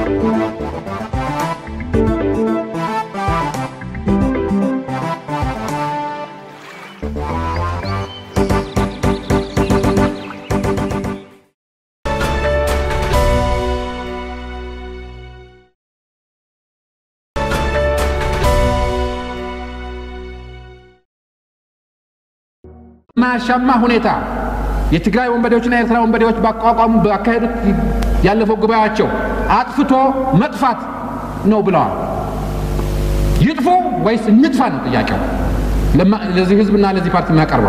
ማያሻማ ሁኔታ የትግራይ ወንበዴዎችና የኤርትራ ወንበዴዎች ባቋቋሙ ባካሄዱት ያለፈው ጉባኤያቸው አጥፍቶ መጥፋት ነው ብለዋል። ይጥፉ ወይስ እንጥፋ ነው ጥያቄው ለዚህ ህዝብና ለዚህ ፓርቲ የሚያቀርበው።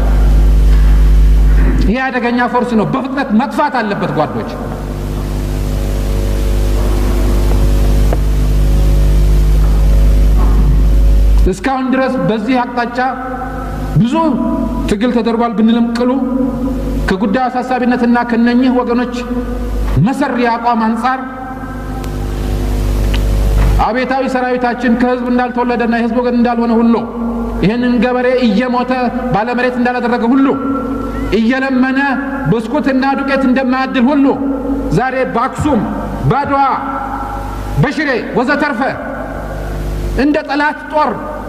ይህ አደገኛ ፎርስ ነው፣ በፍጥነት መጥፋት አለበት ጓዶች። እስካሁን ድረስ በዚህ አቅጣጫ ብዙ ትግል ተደርጓል ብንልም ቅሉ ከጉዳዩ አሳሳቢነትና ከነኚህ ወገኖች መሰሪ አቋም አንጻር አቤታዊ ሰራዊታችን ከህዝብ እንዳልተወለደና የህዝብ ወገን እንዳልሆነ ሁሉ ይህንን ገበሬ እየሞተ ባለመሬት እንዳላደረገ ሁሉ እየለመነ ብስኩትና ዱቄት እንደማያድል ሁሉ ዛሬ በአክሱም፣ ባድዋ፣ በሽሬ ወዘተርፈ እንደ ጠላት ጦር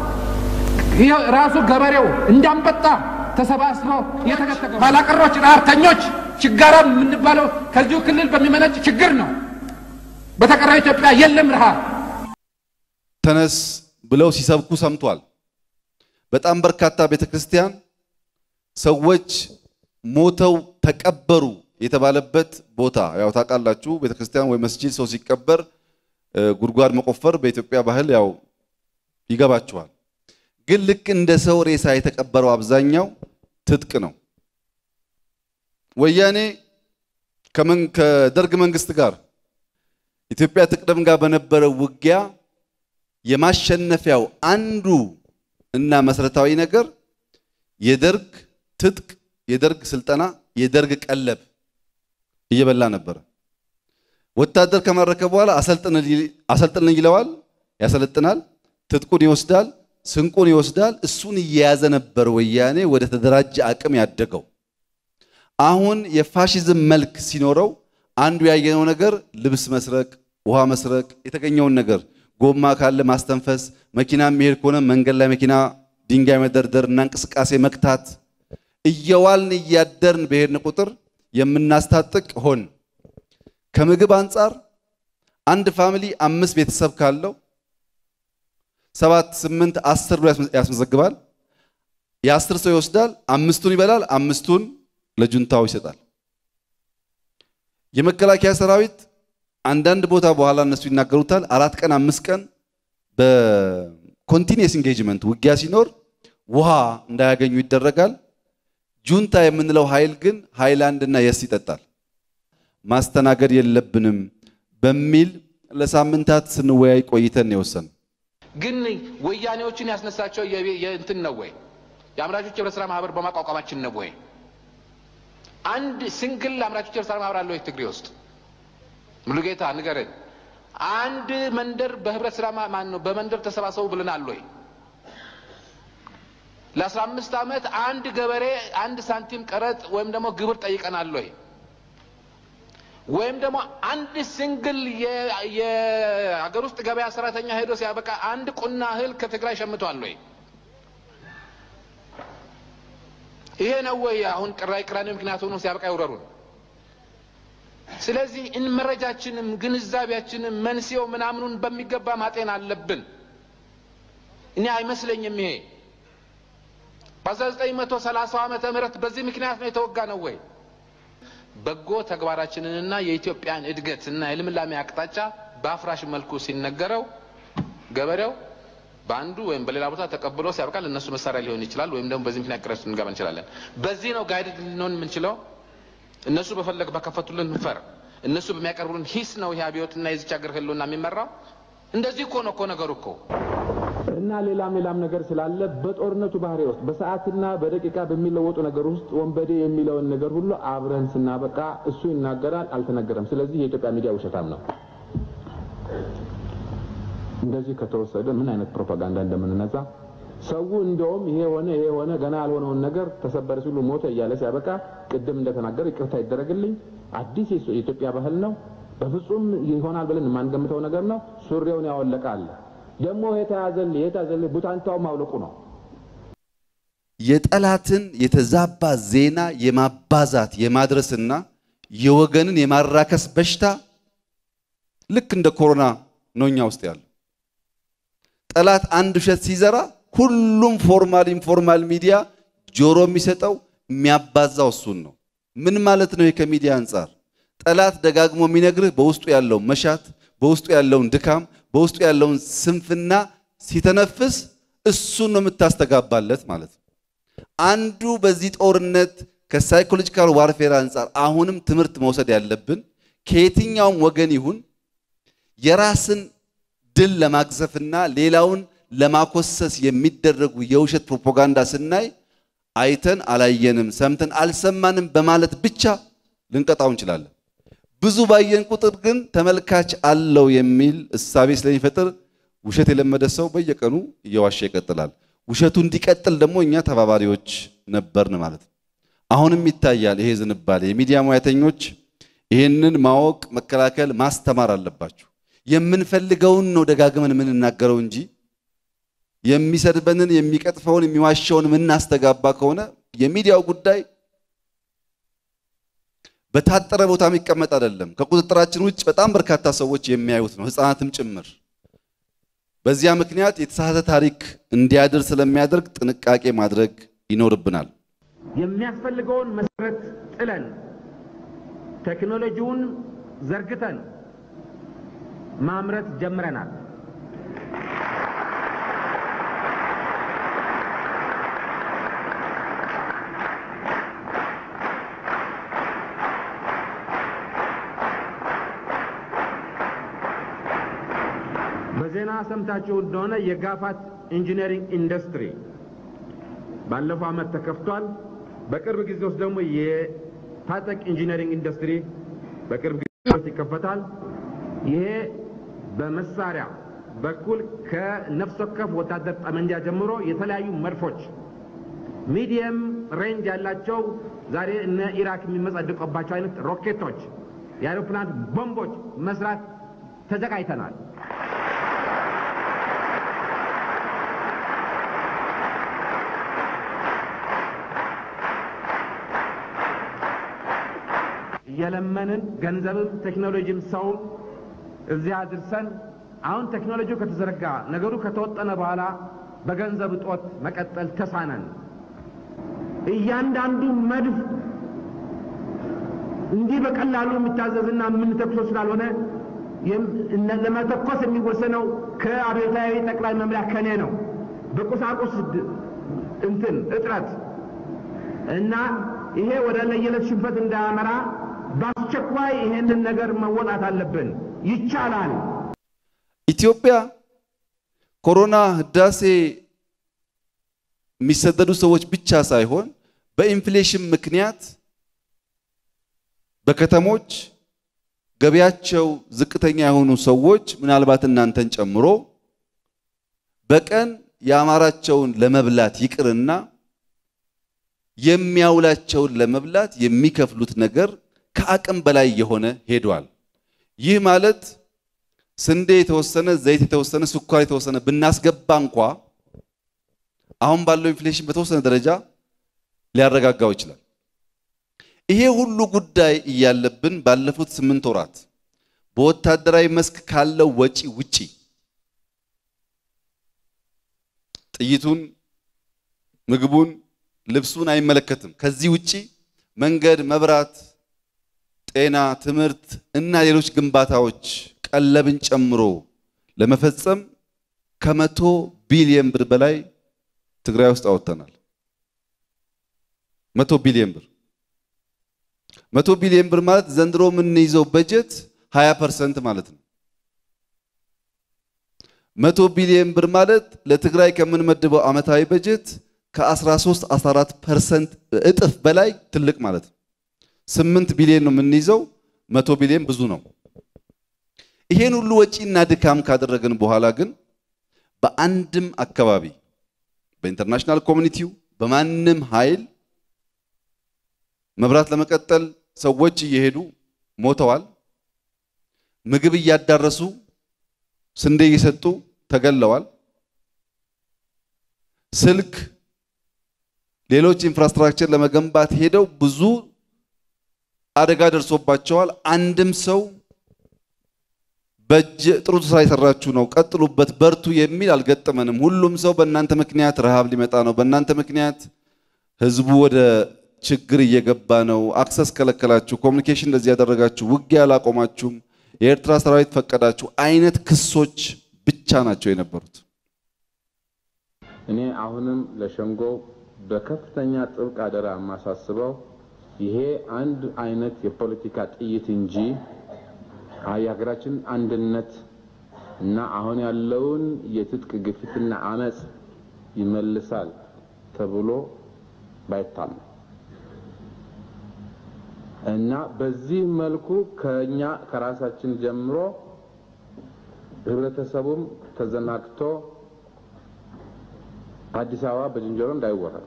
ራሱ ገበሬው እንዳንበጣ ተሰባስበው የተከተገ ኋላቀሮች፣ ረሀብተኞች፣ ችጋራም የምንባለው ከዚሁ ክልል በሚመነጭ ችግር ነው። በተቀረው ኢትዮጵያ የለም ረሃብ። ተነስ ብለው ሲሰብኩ ሰምቷል። በጣም በርካታ ቤተ ክርስቲያን ሰዎች ሞተው ተቀበሩ የተባለበት ቦታ ያው ታውቃላችሁ። ቤተ ክርስቲያን ወይ መስጂድ ሰው ሲቀበር ጉድጓድ መቆፈር በኢትዮጵያ ባህል ያው ይገባችኋል። ግን ልክ እንደ ሰው ሬሳ የተቀበረው አብዛኛው ትጥቅ ነው። ወያኔ ከደርግ መንግስት ጋር ኢትዮጵያ ትቅደም ጋር በነበረው ውጊያ የማሸነፊያው አንዱ እና መሰረታዊ ነገር የደርግ ትጥቅ፣ የደርግ ስልጠና፣ የደርግ ቀለብ እየበላ ነበረ። ወታደር ከማረከ በኋላ አሰልጥን ይለዋል፣ ያሰለጥናል፣ ትጥቁን ይወስዳል ስንቁን ይወስዳል። እሱን እየያዘ ነበር ወያኔ ወደ ተደራጀ አቅም ያደገው። አሁን የፋሽዝም መልክ ሲኖረው አንዱ ያየነው ነገር ልብስ መስረቅ፣ ውሃ መስረቅ፣ የተገኘውን ነገር ጎማ ካለ ማስተንፈስ፣ መኪና የሚሄድ ከሆነ መንገድ ላይ መኪና ድንጋይ መደርደር እና እንቅስቃሴ መክታት። እየዋልን እያደርን በሄድን ቁጥር የምናስታጥቅ ሆን። ከምግብ አንጻር አንድ ፋሚሊ አምስት ቤተሰብ ካለው ሰባት ስምንት አስር ብሎ ያስመዘግባል። የአስር ሰው ይወስዳል፣ አምስቱን ይበላል፣ አምስቱን ለጁንታው ይሰጣል። የመከላከያ ሰራዊት አንዳንድ ቦታ በኋላ እነሱ ይናገሩታል። አራት ቀን አምስት ቀን በኮንቲኒየስ ኢንጌጅመንት ውጊያ ሲኖር ውሃ እንዳያገኙ ይደረጋል። ጁንታ የምንለው ኃይል ግን ሃይላንድ እና የስ ይጠጣል። ማስተናገድ የለብንም በሚል ለሳምንታት ስንወያይ ቆይተን የወሰን ግን ወያኔዎችን ያስነሳቸው የእንትን ነው ወይ የአምራቾች ህብረት ስራ ማህበር በማቋቋማችን ነው ወይ? አንድ ሲንግል አምራቾች ህብረት ስራ ማህበር አለ ወይ ትግሬ ውስጥ? ሙሉጌታ ንገረን። አንድ መንደር በህብረት ስራ ማን ነው በመንደር ተሰባሰቡ ብለናል ወይ? ለአስራ አምስት ዓመት አንድ ገበሬ አንድ ሳንቲም ቀረጥ ወይም ደግሞ ግብር ጠይቀናል ወይ? ወይም ደግሞ አንድ ሲንግል የሀገር ውስጥ ገበያ ሰራተኛ ሄዶ ሲያበቃ አንድ ቁና እህል ከትግራይ ሸምቷል ወይ? ይሄ ነው ወይ አሁን ቅራይ ቅራኔ ምክንያት ሆኖ ሲያበቃ ይውረሩን? ስለዚህ እን መረጃችንም ግንዛቤያችንም መንስኤው ምናምኑን በሚገባ ማጤን አለብን። እኔ አይመስለኝም ይሄ በ1930 ዓመተ ምህረት በዚህ ምክንያት ነው የተወጋ ነው ወይ? በጎ ተግባራችንንና የኢትዮጵያን እድገትና የልምላሜ አቅጣጫ በአፍራሽ መልኩ ሲነገረው ገበሬው በአንዱ ወይም በሌላ ቦታ ተቀብሎ ሲያበቃ ለእነሱ መሳሪያ ሊሆን ይችላል። ወይም ደግሞ በዚህ ምክንያት ቅረት ልንገባ እንችላለን። በዚህ ነው ጋይድ ልንሆን የምንችለው። እነሱ በፈለግ በከፈቱልን ፈር እነሱ በሚያቀርቡልን ሂስ ነው ይህ አብዮትና የዚች ሀገር ህልውና የሚመራው። እንደዚህ እኮ ነው እኮ ነገሩ እኮ እና ሌላም ሌላም ነገር ስላለ በጦርነቱ ባህሪ ውስጥ በሰዓትና በደቂቃ በሚለወጡ ነገር ውስጥ ወንበዴ የሚለውን ነገር ሁሉ አብረን ስናበቃ እሱ ይናገራል፣ አልተነገረም። ስለዚህ የኢትዮጵያ ሚዲያ ውሸታም ነው። እንደዚህ ከተወሰደ ምን አይነት ፕሮፓጋንዳ እንደምንነዛ ሰው እንደውም ይሄ ሆነ ይሄ ሆነ ገና ያልሆነውን ነገር ተሰበረ ሲሉ ሞተ እያለ ሲያበቃ ቅድም እንደተናገረ ይቅርታ ይደረግልኝ፣ አዲስ የኢትዮጵያ ባህል ነው። በፍጹም ይሆናል ብለን የማንገምተው ነገር ነው። ሱሪውን ያወለቀ አለ። ደግሞ የተያዘልህ የተያዘልህ ቡታንታው ማውለቁ ነው። የጠላትን የተዛባ ዜና የማባዛት የማድረስና የወገንን የማራከስ በሽታ ልክ እንደ ኮሮና ነው እኛ ውስጥ ያለው። ጠላት አንድ ውሸት ሲዘራ ሁሉም ፎርማል ኢንፎርማል ሚዲያ ጆሮ የሚሰጠው የሚያባዛው እሱን ነው። ምን ማለት ነው? ከሚዲያ አንጻር ጠላት ደጋግሞ የሚነግርህ በውስጡ ያለውን መሻት፣ በውስጡ ያለውን ድካም፣ በውስጡ ያለውን ስንፍና ሲተነፍስ እሱን ነው የምታስተጋባለት ማለት ነው። አንዱ በዚህ ጦርነት ከሳይኮሎጂካል ዋርፌር አንጻር አሁንም ትምህርት መውሰድ ያለብን ከየትኛውም ወገን ይሁን የራስን ድል ለማግዘፍና ሌላውን ለማኮሰስ የሚደረጉ የውሸት ፕሮፓጋንዳ ስናይ አይተን አላየንም፣ ሰምተን አልሰማንም በማለት ብቻ ልንቀጣው እንችላለን። ብዙ ባየን ቁጥር ግን ተመልካች አለው የሚል እሳቤ ስለሚፈጥር ውሸት የለመደ ሰው በየቀኑ እየዋሸ ይቀጥላል። ውሸቱ እንዲቀጥል ደግሞ እኛ ተባባሪዎች ነበርን ማለት ነው። አሁንም ይታያል ይሄ ዝንባሌ። የሚዲያ ሙያተኞች ይህንን ማወቅ፣ መከላከል፣ ማስተማር አለባችሁ። የምንፈልገውን ነው ደጋግመን የምንናገረው እንጂ የሚሰድበንን የሚቀጥፈውን የሚዋሸውን የምናስተጋባ ከሆነ የሚዲያው ጉዳይ በታጠረ ቦታ የሚቀመጥ አይደለም። ከቁጥጥራችን ውጭ በጣም በርካታ ሰዎች የሚያዩት ነው፣ ሕፃናትም ጭምር። በዚያ ምክንያት የተሳሳተ ታሪክ እንዲያድር ስለሚያደርግ ጥንቃቄ ማድረግ ይኖርብናል። የሚያስፈልገውን መሰረት ጥለን ቴክኖሎጂውን ዘርግተን ማምረት ጀምረናል። በዜና ሰምታችሁ እንደሆነ የጋፋት ኢንጂነሪንግ ኢንዱስትሪ ባለፈው ዓመት ተከፍቷል። በቅርብ ጊዜ ውስጥ ደግሞ የታጠቅ ኢንጂነሪንግ ኢንዱስትሪ በቅርብ ጊዜ ውስጥ ይከፈታል። ይሄ በመሳሪያ በኩል ከነፍስ ወከፍ ወታደር ጠመንጃ ጀምሮ የተለያዩ መድፎች ሚዲየም ሬንጅ ያላቸው ዛሬ እነ ኢራክ የሚመጸድቁባቸው አይነት ሮኬቶች፣ የአይሮፕላን ቦምቦች መስራት ተዘጋጅተናል። እየለመንን ገንዘብም ቴክኖሎጂም ሰውም እዚያ አድርሰን አሁን ቴክኖሎጂው ከተዘረጋ ነገሩ ከተወጠነ በኋላ በገንዘብ እጦት መቀጠል ተሳነን። እያንዳንዱ መድፍ እንዲህ በቀላሉ የሚታዘዝና የምንተኩሰው ስላልሆነ ለመተኮስ የሚወሰነው ከአብዮታዊ ጠቅላይ መምሪያ ከኔ ነው። በቁሳቁስ እንትን እጥረት እና ይሄ ወደ ለየለት ሽንፈት እንዳያመራ በአስቸኳይ ይሄንን ነገር መወጣት አለብን። ይቻላል። ኢትዮጵያ ኮሮና ህዳሴ የሚሰደዱ ሰዎች ብቻ ሳይሆን በኢንፍሌሽን ምክንያት በከተሞች ገቢያቸው ዝቅተኛ የሆኑ ሰዎች ምናልባት እናንተን ጨምሮ በቀን የአማራቸውን ለመብላት ይቅርና የሚያውላቸውን ለመብላት የሚከፍሉት ነገር ከአቅም በላይ የሆነ ሄዷል። ይህ ማለት ስንዴ የተወሰነ፣ ዘይት የተወሰነ፣ ስኳር የተወሰነ ብናስገባ እንኳ አሁን ባለው ኢንፍሌሽን በተወሰነ ደረጃ ሊያረጋጋው ይችላል። ይሄ ሁሉ ጉዳይ እያለብን ባለፉት ስምንት ወራት በወታደራዊ መስክ ካለው ወጪ ውጪ ጥይቱን፣ ምግቡን፣ ልብሱን አይመለከትም። ከዚህ ውጪ መንገድ፣ መብራት፣ ጤና፣ ትምህርት እና ሌሎች ግንባታዎች ቀለብን ጨምሮ ለመፈጸም ከመቶ ቢሊየን ብር በላይ ትግራይ ውስጥ አወጥተናል። መቶ ቢሊየን ብር መቶ ቢሊየን ብር ማለት ዘንድሮ የምንይዘው በጀት 20 ፐርሰንት ማለት ነው። መቶ ቢሊየን ብር ማለት ለትግራይ ከምንመድበው ዓመታዊ በጀት ከ13 14 ፐርሰንት እጥፍ በላይ ትልቅ ማለት ነው። 8 ቢሊየን ነው የምንይዘው፣ መቶ ቢሊየን ብዙ ነው። ይሄን ሁሉ ወጪና ድካም ካደረግን በኋላ ግን በአንድም አካባቢ በኢንተርናሽናል ኮሚኒቲው በማንም ኃይል መብራት ለመቀጠል ሰዎች እየሄዱ ሞተዋል። ምግብ እያዳረሱ ስንዴ እየሰጡ ተገለዋል። ስልክ፣ ሌሎች ኢንፍራስትራክቸር ለመገንባት ሄደው ብዙ አደጋ ደርሶባቸዋል። አንድም ሰው በእጅ ጥሩ ስራ የሰራችሁ ነው፣ ቀጥሉበት፣ በርቱ የሚል አልገጠመንም። ሁሉም ሰው በእናንተ ምክንያት ረሃብ ሊመጣ ነው፣ በእናንተ ምክንያት ህዝቡ ወደ ችግር እየገባ ነው፣ አክሰስ ከለከላችሁ፣ ኮሚኒኬሽን እንደዚህ ያደረጋችሁ፣ ውጊያ አላቆማችሁም፣ የኤርትራ ሰራዊት ፈቀዳችሁ አይነት ክሶች ብቻ ናቸው የነበሩት። እኔ አሁንም ለሸንጎ በከፍተኛ ጥብቅ አደራ የማሳስበው ይሄ አንድ አይነት የፖለቲካ ጥይት እንጂ የሀገራችን አንድነት እና አሁን ያለውን የትጥቅ ግፊትና አመፅ ይመልሳል ተብሎ ባይታመን እና በዚህ መልኩ ከኛ ከራሳችን ጀምሮ ህብረተሰቡም ተዘናግቶ አዲስ አበባ በዝንጀሮ እንዳይወረር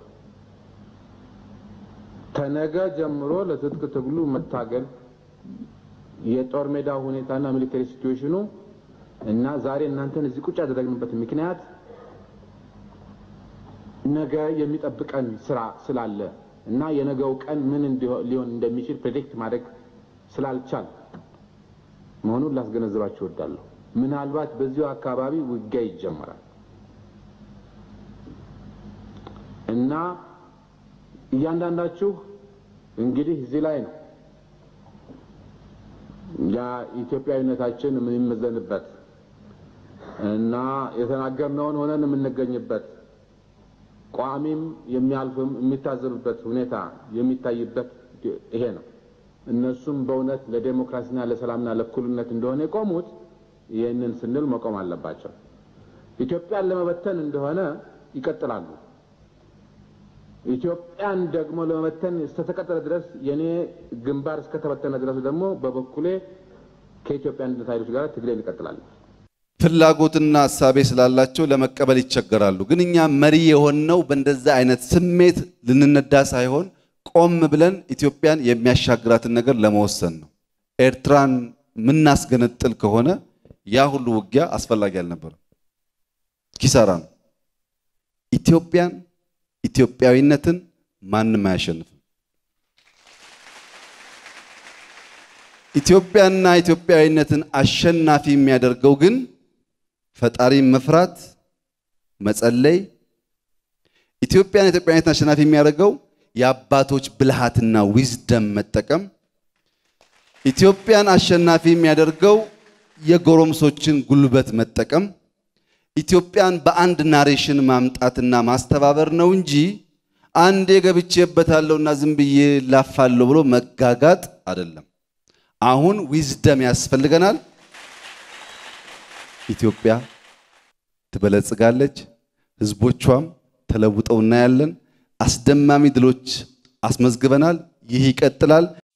ከነገ ጀምሮ ለትጥቅ ትግሉ መታገል የጦር ሜዳ ሁኔታና ሚሊተሪ ሲትዌሽኑ እና ዛሬ እናንተን እዚህ ቁጭ ያደረግንበት ምክንያት ነገ የሚጠብቀን ስራ ስላለ እና የነገው ቀን ምን ሊሆን እንደሚችል ፕሬዲክት ማድረግ ስላልቻል መሆኑን ላስገነዝባችሁ እወዳለሁ። ምናልባት በዚሁ አካባቢ ውጊያ ይጀመራል እና እያንዳንዳችሁ እንግዲህ እዚህ ላይ ነው ያ ኢትዮጵያዊነታችን የምንመዘንበት እና የተናገርነውን ሆነን የምንገኝበት ቋሚም የሚያልፍም የሚታዘብበት ሁኔታ የሚታይበት ይሄ ነው። እነሱም በእውነት ለዴሞክራሲና ለሰላምና ለእኩልነት እንደሆነ የቆሙት ይህንን ስንል መቆም አለባቸው። ኢትዮጵያን ለመበተን እንደሆነ ይቀጥላሉ። ኢትዮጵያን ደግሞ ለመበተን እስከተቀጠለ ድረስ የኔ ግንባር እስከተበተነ ድረስ ደግሞ በበኩሌ ከኢትዮጵያ አንድነት ኃይሎች ጋር ትግሌን ይቀጥላል። ፍላጎትና ሀሳቤ ስላላቸው ለመቀበል ይቸገራሉ። ግን እኛ መሪ የሆንነው በእንደዛ አይነት ስሜት ልንነዳ ሳይሆን ቆም ብለን ኢትዮጵያን የሚያሻግራትን ነገር ለመወሰን ነው። ኤርትራን የምናስገነጥል ከሆነ ያ ሁሉ ውጊያ አስፈላጊ አልነበረም፣ ኪሳራ ነው። ኢትዮጵያን ኢትዮጵያዊነትን ማንም አያሸንፍም። ኢትዮጵያና ኢትዮጵያዊነትን አሸናፊ የሚያደርገው ግን ፈጣሪን መፍራት፣ መጸለይ። ኢትዮጵያን ኢትዮጵያዊነትን አሸናፊ የሚያደርገው የአባቶች ብልሃትና ዊዝደም መጠቀም። ኢትዮጵያን አሸናፊ የሚያደርገው የጎረምሶችን ጉልበት መጠቀም። ኢትዮጵያን በአንድ ናሬሽን ማምጣትና ማስተባበር ነው እንጂ አንዴ ገብቼበታለሁና ዝም ብዬ ላፋለሁ ብሎ መጋጋጥ አይደለም። አሁን ዊዝደም ያስፈልገናል። ኢትዮጵያ ትበለጽጋለች፣ ህዝቦቿም ተለውጠው እናያለን። አስደማሚ ድሎች አስመዝግበናል። ይህ ይቀጥላል።